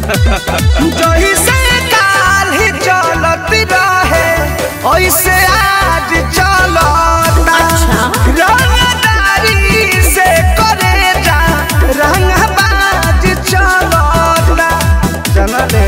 जही से काल ही चलत रहे ऐसे आज चलता अच्छा। रंगदारी से करे जा रंगबाज चलता चलले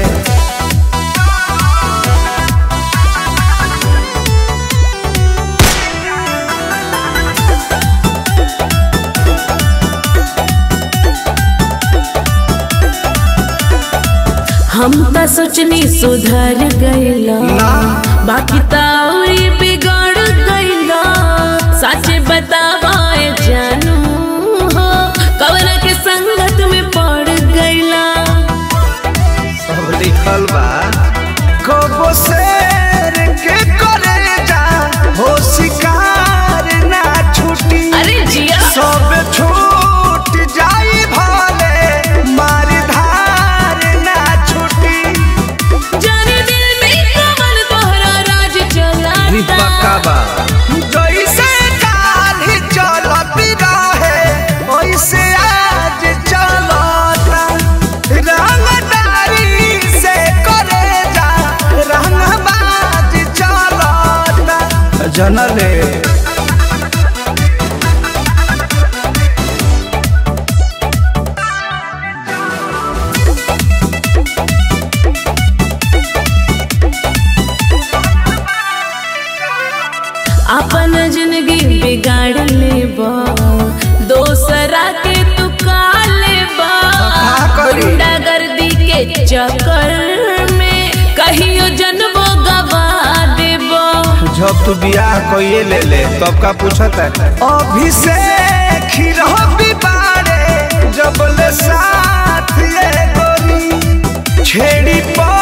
हम त सोचनी सुधर गईला ना। बाकी त औरी बिगड़ गईला सच बतावाए जानू हो कवर के संगत में पड़ गईला सब लिखल बा कबो शेर के करे जा हो शिकार ना छुटी अरे जिया सब छूट जाई भले मार धार ना छुटी जाने दिल में कमल तोहरा राज चलाता बा जैसे काल ही चलत रहे वैसे आज चलता रंगदारी से करे जा रंगबाज चलता जनले अपन जिंदगी बिगाड़ लेबा दोसरा के तू का लेबा का करी? गुंडागर्दी के चक्कर में कहियो जनबो गवा देबो जब तू बियाह कइए ले ले तब का पूछत है अभिषेक ही रहो बिबारे जब ले साथ ये गोरी छेड़ी पर